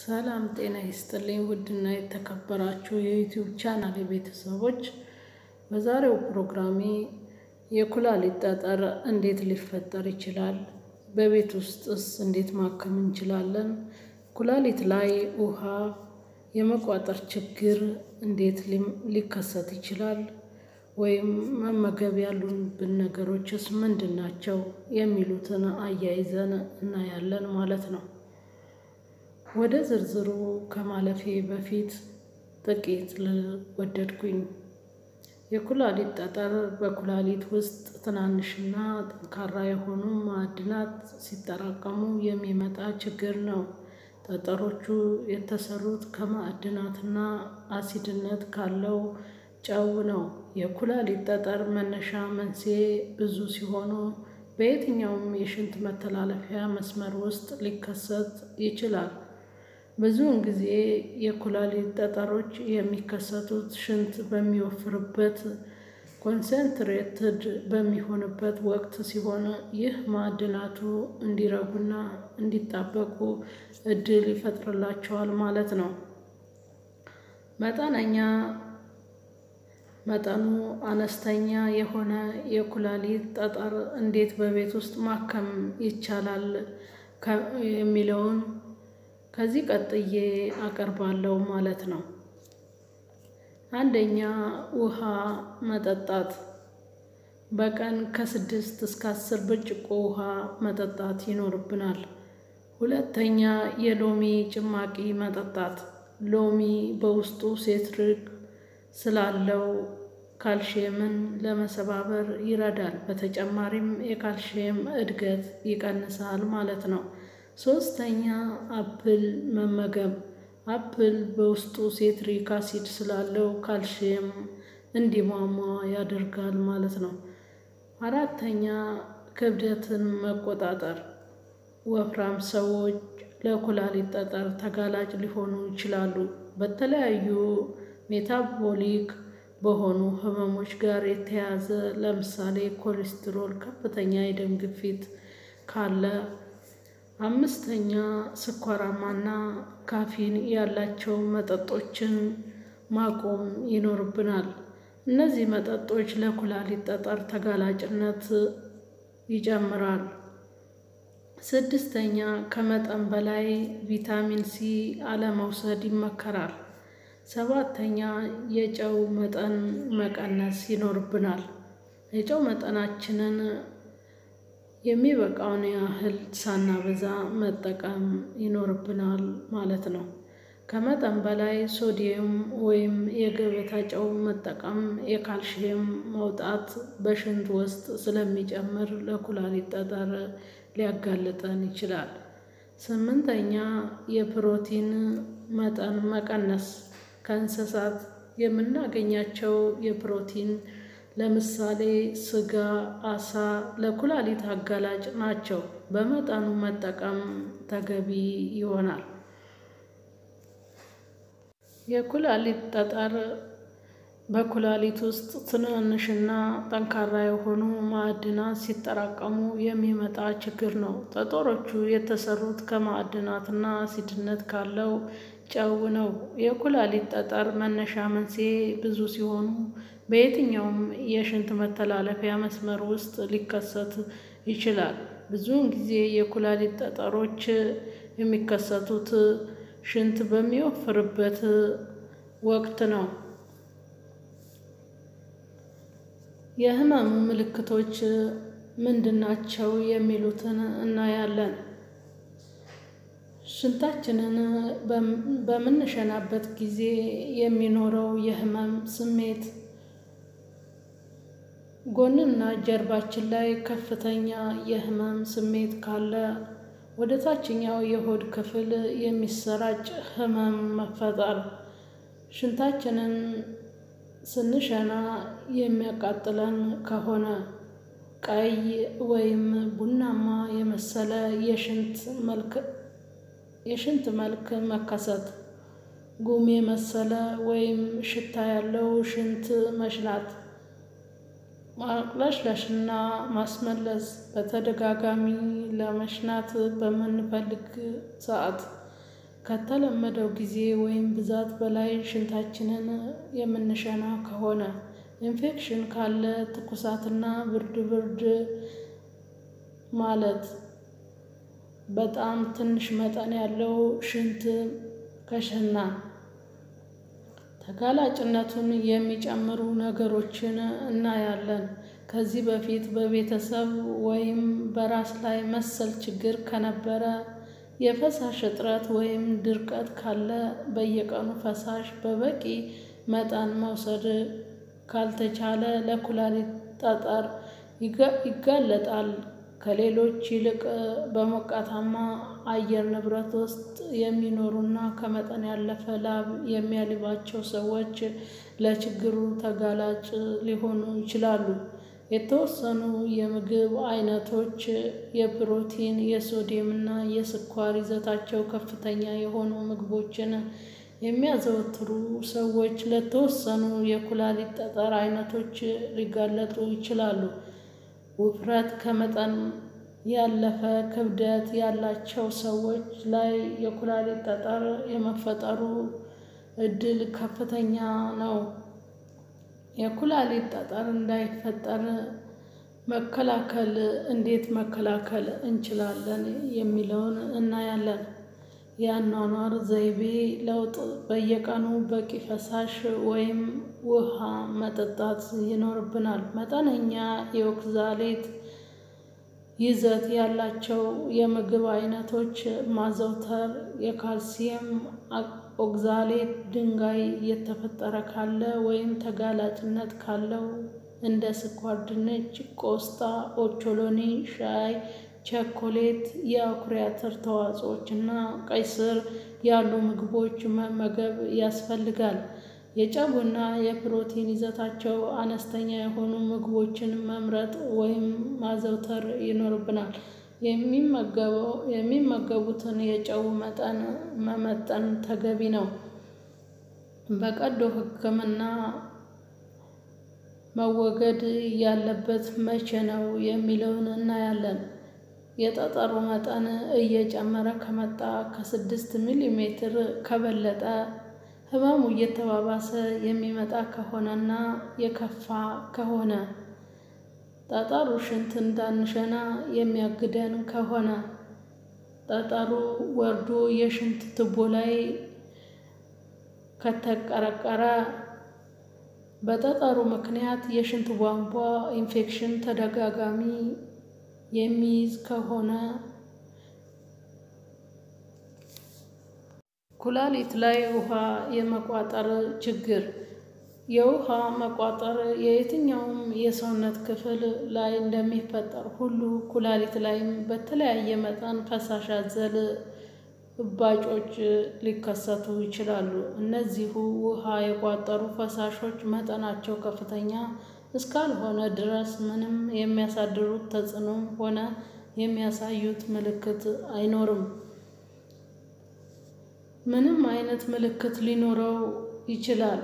ሰላም ጤና ይስጥልኝ ውድና የተከበራችሁ የዩቲዩብ ቻናል ቤተሰቦች፣ በዛሬው ፕሮግራሜ የኩላሊት ጠጠር እንዴት ሊፈጠር ይችላል? በቤት ውስጥስ እንዴት ማከም እንችላለን? ኩላሊት ላይ ውሃ የመቋጠር ችግር እንዴት ሊከሰት ይችላል? ወይም መመገብ ያሉብን ነገሮችስ ምንድን ናቸው? የሚሉትን አያይዘን እናያለን ማለት ነው። ወደ ዝርዝሩ ከማለፌ በፊት ጥቂት ልል ወደድኩኝ። የኩላሊት ጠጠር በኩላሊት ውስጥ ትናንሽና ጠንካራ የሆኑ ማዕድናት ሲጠራቀሙ የሚመጣ ችግር ነው። ጠጠሮቹ የተሰሩት ከማዕድናትና አሲድነት ካለው ጨው ነው። የኩላሊት ጠጠር መነሻ መንስኤ ብዙ ሲሆኑ በየትኛውም የሽንት መተላለፊያ መስመር ውስጥ ሊከሰት ይችላል። ብዙውን ጊዜ የኩላሊት ጠጠሮች የሚከሰቱት ሽንት በሚወፍርበት ኮንሰንትሬትድ በሚሆንበት ወቅት ሲሆን ይህ ማዕድናቱ እንዲረጉና እንዲጣበቁ እድል ይፈጥርላቸዋል ማለት ነው። መጠነኛ መጠኑ አነስተኛ የሆነ የኩላሊት ጠጠር እንዴት በቤት ውስጥ ማከም ይቻላል የሚለውን ከዚህ ቀጥዬ አቀርባለሁ ማለት ነው። አንደኛ ውሃ መጠጣት። በቀን ከስድስት እስከ አስር ብርጭቆ ውሃ መጠጣት ይኖርብናል። ሁለተኛ የሎሚ ጭማቂ መጠጣት። ሎሚ በውስጡ ሴትሪክ ስላለው ካልሽየምን ለመሰባበር ይረዳል። በተጨማሪም የካልሽየም እድገት ይቀንሳል ማለት ነው። ሶስተኛ አፕል መመገብ። አፕል በውስጡ ሴትሪክ አሲድ ስላለው ካልሽየም እንዲሟሟ ያደርጋል ማለት ነው። አራተኛ ክብደትን መቆጣጠር። ወፍራም ሰዎች ለኩላሊት ጠጠር ተጋላጭ ሊሆኑ ይችላሉ። በተለያዩ ሜታቦሊክ በሆኑ ህመሞች ጋር የተያያዘ ለምሳሌ ኮሌስትሮል፣ ከፍተኛ የደም ግፊት ካለ። አምስተኛ ስኳራማና ካፊን ያላቸው መጠጦችን ማቆም ይኖርብናል። እነዚህ መጠጦች ለኩላሊት ጠጠር ተጋላጭነት ይጨምራል። ስድስተኛ ከመጠን በላይ ቪታሚን ሲ አለመውሰድ ይመከራል። ሰባተኛ የጨው መጠን መቀነስ ይኖርብናል። የጨው መጠናችንን የሚበቃውን ያህል ሳናበዛ መጠቀም ይኖርብናል ማለት ነው። ከመጠን በላይ ሶዲየም ወይም የገበታ ጨው መጠቀም የካልሽየም መውጣት በሽንት ውስጥ ስለሚጨምር ለኩላሊት ጠጠር ሊያጋልጠን ይችላል። ስምንተኛ የፕሮቲን መጠን መቀነስ። ከእንስሳት የምናገኛቸው የፕሮቲን ለምሳሌ ስጋ፣ አሳ ለኩላሊት አጋላጭ ናቸው። በመጠኑ መጠቀም ተገቢ ይሆናል። የኩላሊት ጠጠር በኩላሊት ውስጥ ትናንሽና ጠንካራ የሆኑ ማዕድናት ሲጠራቀሙ የሚመጣ ችግር ነው። ጠጠሮቹ የተሰሩት ከማዕድናትና አሲድነት ካለው ጨው ነው። የኩላሊት ጠጠር መነሻ መንስኤ ብዙ ሲሆኑ በየትኛውም የሽንት መተላለፊያ መስመር ውስጥ ሊከሰት ይችላል። ብዙውን ጊዜ የኩላሊት ጠጠሮች የሚከሰቱት ሽንት በሚወፍርበት ወቅት ነው። የህመሙ ምልክቶች ምንድናቸው? የሚሉትን እናያለን። ሽንታችንን በምንሸናበት ጊዜ የሚኖረው የህመም ስሜት፣ ጎንና ጀርባችን ላይ ከፍተኛ የህመም ስሜት ካለ፣ ወደ ታችኛው የሆድ ክፍል የሚሰራጭ ህመም መፈጠር፣ ሽንታችንን ስንሸና የሚያቃጥለን ከሆነ፣ ቀይ ወይም ቡናማ የመሰለ የሽንት መልክ መከሰት፣ ጉም የመሰለ ወይም ሽታ ያለው ሽንት መሽናት፣ ማቅለሽለሽና ማስመለስ፣ በተደጋጋሚ ለመሽናት በምንፈልግ ሰዓት ከተለመደው ጊዜ ወይም ብዛት በላይ ሽንታችንን የምንሸና ከሆነ፣ ኢንፌክሽን ካለ፣ ትኩሳትና ብርድ ብርድ ማለት፣ በጣም ትንሽ መጠን ያለው ሽንት ከሸናን፣ ተጋላጭነቱን የሚጨምሩ ነገሮችን እናያለን። ከዚህ በፊት በቤተሰብ ወይም በራስ ላይ መሰል ችግር ከነበረ፣ የፈሳሽ እጥረት ወይም ድርቀት ካለ፣ በየቀኑ ፈሳሽ በበቂ መጠን መውሰድ ካልተቻለ ለኩላሊት ጠጠር ይጋለጣል። ከሌሎች ይልቅ በሞቃታማ አየር ንብረት ውስጥ የሚኖሩና ከመጠን ያለፈ ላብ የሚያልባቸው ሰዎች ለችግሩ ተጋላጭ ሊሆኑ ይችላሉ። የተወሰኑ የምግብ አይነቶች የፕሮቲን፣ የሶዲየም እና የስኳር ይዘታቸው ከፍተኛ የሆኑ ምግቦችን የሚያዘወትሩ ሰዎች ለተወሰኑ የኩላሊት ጠጠር አይነቶች ሊጋለጡ ይችላሉ። ውፍረት፣ ከመጠን ያለፈ ክብደት ያላቸው ሰዎች ላይ የኩላሊት ጠጠር የመፈጠሩ እድል ከፍተኛ ነው። የኩላሊት ጠጠር እንዳይፈጠር መከላከል እንዴት መከላከል እንችላለን የሚለውን እናያለን። የአኗኗር ዘይቤ ለውጥ በየቀኑ በቂ ፈሳሽ ወይም ውሃ መጠጣት ይኖርብናል። መጠነኛ የኦክዛሌት ይዘት ያላቸው የምግብ አይነቶች ማዘውተር፣ የካልሲየም ኦክዛሌት ድንጋይ እየተፈጠረ ካለ ወይም ተጋላጭነት ካለው እንደ ስኳር ድንች፣ ቆስጣ፣ ኦቾሎኒ፣ ሻይ፣ ቸኮሌት፣ የአኩሪ አተር ተዋጽኦች እና ቀይ ስር ያሉ ምግቦች መመገብ ያስፈልጋል። የጨውና የፕሮቲን ይዘታቸው አነስተኛ የሆኑ ምግቦችን መምረጥ ወይም ማዘውተር ይኖርብናል። የሚመገቡትን የጨው መጠን መመጠን ተገቢ ነው። በቀዶ ሕክምና መወገድ ያለበት መቼ ነው የሚለውን እናያለን። የጠጠሩ መጠን እየጨመረ ከመጣ፣ ከስድስት ሚሊ ሜትር ከበለጠ፣ ህመሙ እየተባባሰ የሚመጣ ከሆነና የከፋ ከሆነ፣ ጠጠሩ ሽንት እንዳንሸና የሚያግደን ከሆነ፣ ጠጠሩ ወርዶ የሽንት ቱቦ ላይ ከተቀረቀረ፣ በጠጠሩ ምክንያት የሽንት ቧንቧ ኢንፌክሽን ተደጋጋሚ የሚይዝ ከሆነ፣ ኩላሊት ላይ ውሃ የመቋጠር ችግር። የውሃ መቋጠር የየትኛውም የሰውነት ክፍል ላይ እንደሚፈጠር ሁሉ ኩላሊት ላይም በተለያየ መጠን ፈሳሽ አዘል እባጮች ሊከሰቱ ይችላሉ። እነዚሁ ውሃ የቋጠሩ ፈሳሾች መጠናቸው ከፍተኛ እስካልሆነ ድረስ ምንም የሚያሳድሩት ተጽዕኖም ሆነ የሚያሳዩት ምልክት አይኖርም። ምንም አይነት ምልክት ሊኖረው ይችላል።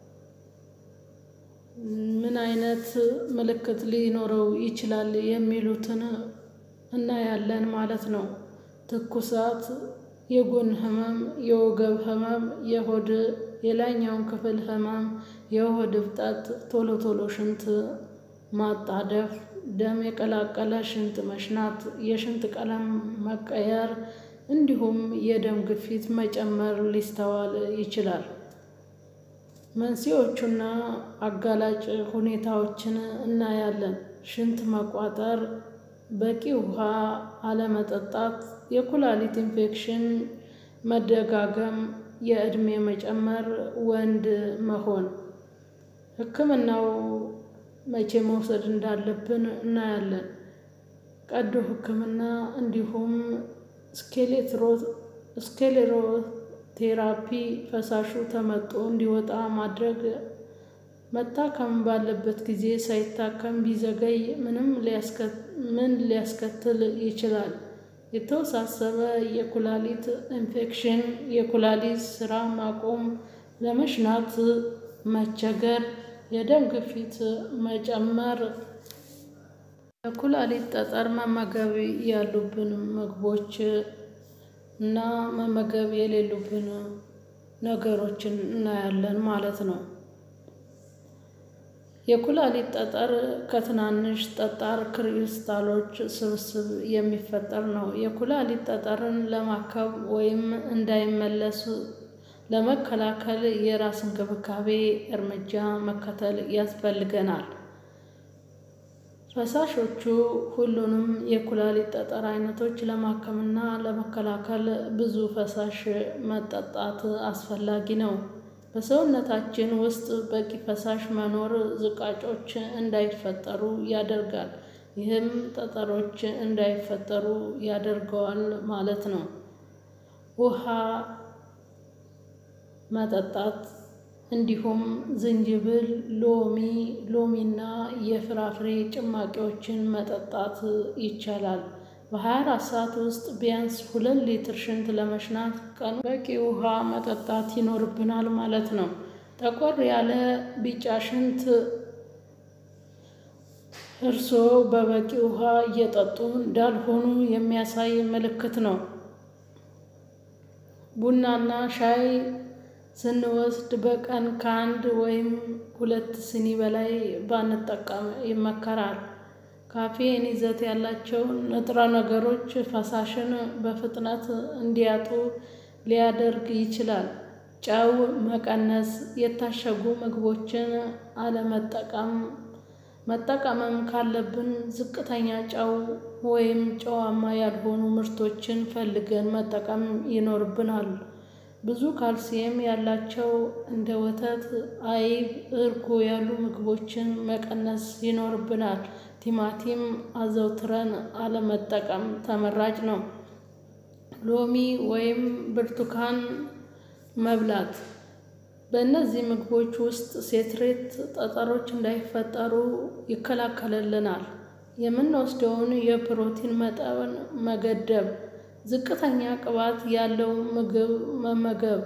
ምን አይነት ምልክት ሊኖረው ይችላል የሚሉትን እናያለን ማለት ነው። ትኩሳት፣ የጎን ህመም፣ የወገብ ህመም፣ የሆድ የላይኛውን ክፍል ህመም፣ የሆድ እብጠት፣ ቶሎ ቶሎ ሽንት ማጣደፍ፣ ደም የቀላቀለ ሽንት መሽናት፣ የሽንት ቀለም መቀየር እንዲሁም የደም ግፊት መጨመር ሊስተዋል ይችላል። መንስኤዎቹና አጋላጭ ሁኔታዎችን እናያለን። ሽንት መቋጠር፣ በቂ ውሃ አለመጠጣት፣ የኩላሊት ኢንፌክሽን መደጋገም፣ የዕድሜ መጨመር፣ ወንድ መሆን። ሕክምናው መቼ መውሰድ እንዳለብን እናያለን። ቀዶ ሕክምና እንዲሁም ስክሌሮቴራፒ ፈሳሹ ተመጦ እንዲወጣ ማድረግ መታከም ባለበት ጊዜ ሳይታከም ቢዘገይ ምን ሊያስከትል ይችላል? የተወሳሰበ የኩላሊት ኢንፌክሽን፣ የኩላሊት ስራ ማቆም፣ ለመሽናት መቸገር፣ የደም ግፊት መጨመር። ለኩላሊት ጠጠር መመገብ ያሉብን ምግቦች እና መመገብ የሌሉብን ነገሮችን እናያለን ማለት ነው። የኩላሊት ጠጠር ከትናንሽ ጠጣር ክሪስታሎች ስብስብ የሚፈጠር ነው። የኩላሊት ጠጠርን ለማከም ወይም እንዳይመለስ ለመከላከል የራስ እንክብካቤ እርምጃ መከተል ያስፈልገናል። ፈሳሾቹ ሁሉንም የኩላሊት ጠጠር አይነቶች ለማከምና ለመከላከል ብዙ ፈሳሽ መጠጣት አስፈላጊ ነው። በሰውነታችን ውስጥ በቂ ፈሳሽ መኖር ዝቃጮች እንዳይፈጠሩ ያደርጋል። ይህም ጠጠሮች እንዳይፈጠሩ ያደርገዋል ማለት ነው። ውሃ መጠጣት እንዲሁም ዝንጅብል፣ ሎሚ ሎሚና የፍራፍሬ ጭማቂዎችን መጠጣት ይቻላል። በ24 ሰዓት ውስጥ ቢያንስ ሁለት ሊትር ሽንት ለመሽናት ቀን በቂ ውሃ መጠጣት ይኖርብናል ማለት ነው። ጠቆር ያለ ቢጫ ሽንት እርስዎ በበቂ ውሃ እየጠጡ እንዳልሆኑ የሚያሳይ ምልክት ነው። ቡናና ሻይ ስንወስድ በቀን ከአንድ ወይም ሁለት ስኒ በላይ ባንጠቀም ይመከራል። ካፌን ይዘት ያላቸው ንጥረ ነገሮች ፈሳሽን በፍጥነት እንዲያጡ ሊያደርግ ይችላል። ጨው መቀነስ የታሸጉ ምግቦችን አለመጠቀም መጠቀምም ካለብን ዝቅተኛ ጨው ወይም ጨዋማ ያልሆኑ ምርቶችን ፈልገን መጠቀም ይኖርብናል። ብዙ ካልሲየም ያላቸው እንደ ወተት፣ አይብ፣ እርጎ ያሉ ምግቦችን መቀነስ ይኖርብናል። ቲማቲም አዘውትረን አለመጠቀም ተመራጭ ነው። ሎሚ ወይም ብርቱካን መብላት በእነዚህ ምግቦች ውስጥ ሴትሬት ጠጠሮች እንዳይፈጠሩ ይከላከልልናል። የምንወስደውን የፕሮቲን መጠን መገደብ ዝቅተኛ ቅባት ያለው ምግብ መመገብ።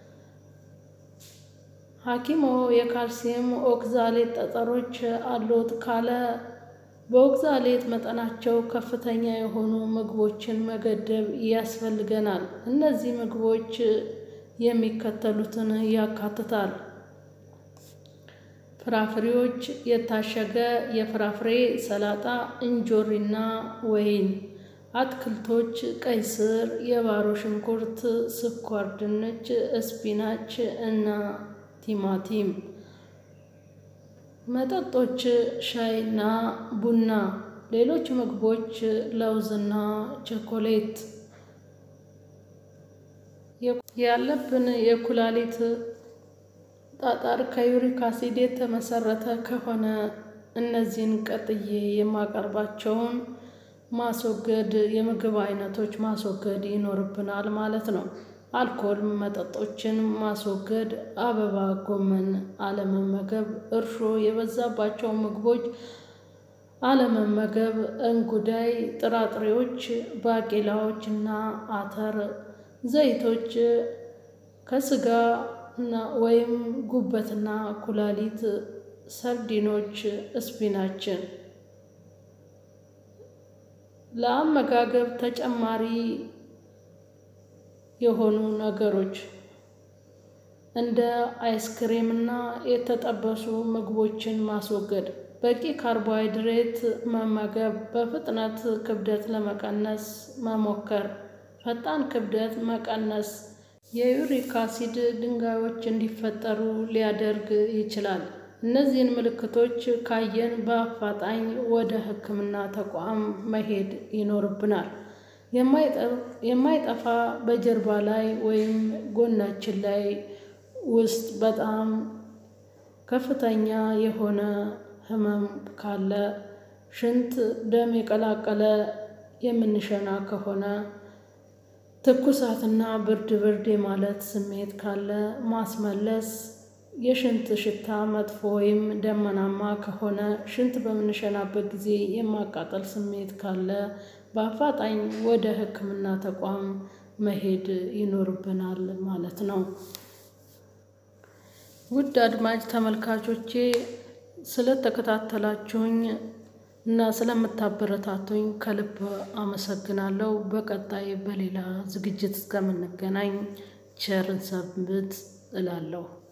ሐኪምዎ የካልሲየም ኦክዛሌት ጠጠሮች አሎት ካለ በኦክዛሌት መጠናቸው ከፍተኛ የሆኑ ምግቦችን መገደብ ያስፈልገናል። እነዚህ ምግቦች የሚከተሉትን ያካትታል። ፍራፍሬዎች የታሸገ የፍራፍሬ ሰላጣ እንጆሪና ወይን አትክልቶች ቀይ ስር፣ የባሮ ሽንኩርት፣ ስኳር ድንች፣ ስፒናች እና ቲማቲም። መጠጦች ሻይና ቡና። ሌሎች ምግቦች ለውዝና ቸኮሌት። ያለብን የኩላሊት ጠጠር ከዩሪክ አሲድ የተመሰረተ ከሆነ እነዚህን ቀጥዬ የማቀርባቸውን ማስወገድ የምግብ አይነቶች ማስወገድ ይኖርብናል ማለት ነው። አልኮል መጠጦችን ማስወገድ፣ አበባ ጎመን አለመመገብ፣ እርሾ የበዛባቸው ምግቦች አለመመገብ፣ እንጉዳይ፣ ጥራጥሬዎች፣ ባቄላዎች እና አተር፣ ዘይቶች ከስጋ ወይም ጉበትና ኩላሊት፣ ሰርዲኖች፣ ስፒናችን ለአመጋገብ ተጨማሪ የሆኑ ነገሮች እንደ አይስክሬምና የተጠበሱ ምግቦችን ማስወገድ፣ በቂ ካርቦሃይድሬት መመገብ፣ በፍጥነት ክብደት ለመቀነስ መሞከር፣ ፈጣን ክብደት መቀነስ የዩሪክ አሲድ ድንጋዮች እንዲፈጠሩ ሊያደርግ ይችላል። እነዚህን ምልክቶች ካየን በአፋጣኝ ወደ ሕክምና ተቋም መሄድ ይኖርብናል። የማይጠፋ በጀርባ ላይ ወይም ጎናችን ላይ ውስጥ በጣም ከፍተኛ የሆነ ህመም ካለ፣ ሽንት ደም የቀላቀለ የምንሸና ከሆነ፣ ትኩሳትና ብርድ ብርድ የማለት ስሜት ካለ፣ ማስመለስ፣ የሽንት ሽታ መጥፎ ወይም ደመናማ ከሆነ፣ ሽንት በምንሸናበት ጊዜ የማቃጠል ስሜት ካለ በአፋጣኝ ወደ ሕክምና ተቋም መሄድ ይኖርብናል ማለት ነው። ውድ አድማጭ ተመልካቾቼ ስለተከታተላችሁኝ እና ስለምታበረታቱኝ ከልብ አመሰግናለሁ። በቀጣይ በሌላ ዝግጅት እስከምንገናኝ ቸርን ሰንብት እላለሁ።